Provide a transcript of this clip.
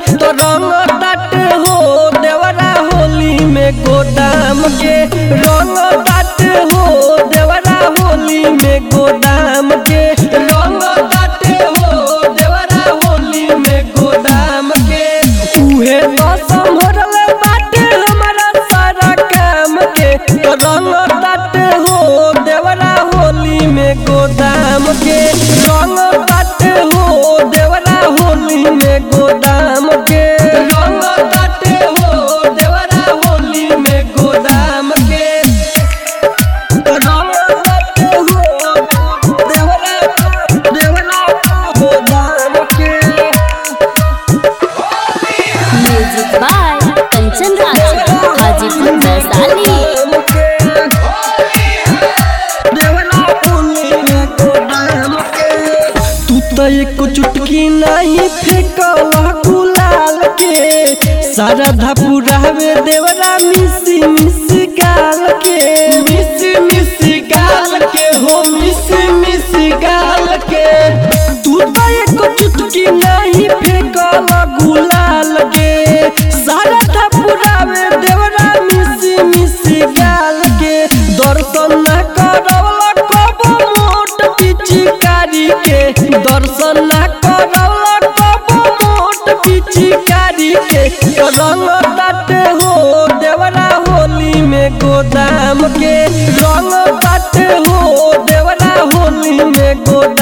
तो रंग तट हो देवरा होली में गोदाम के रंग तट हो देवरा होली में गोदाम के रंग तट हो देवरा होली में गोदाम के उहे तो संभरल बाटे हमारा सारा काम के तो रंग तट हो देवरा होली में गोदाम के रंग तट हो देवरा होली में गोदाम के रंग तट हो देवरा होली में गोदाम के रंग तट हो देवरा देवरा गोदाम के म्यूजिक बाय कंचन राज हाजीपुर वैशाली तू तो एक चुटकी नहीं फेंकला गुलाल के सारा धपुरावे देवरा मिसी मिसी गाल के मिसी मिसी गाल के हो मिसी मिसी गाल के तू तो एक चुटकी नहीं फेंकला गुलाल के सारा धपुरावे देवरा मिसी मिसी गाल के दर्शन न करवला कबो मोट पिचकारी के दर्शन न करवला कबो मोट पिचकारी के रंग तट हो देवरा होली में गोदाम के रंग तट हो देवरा होली में गोदाम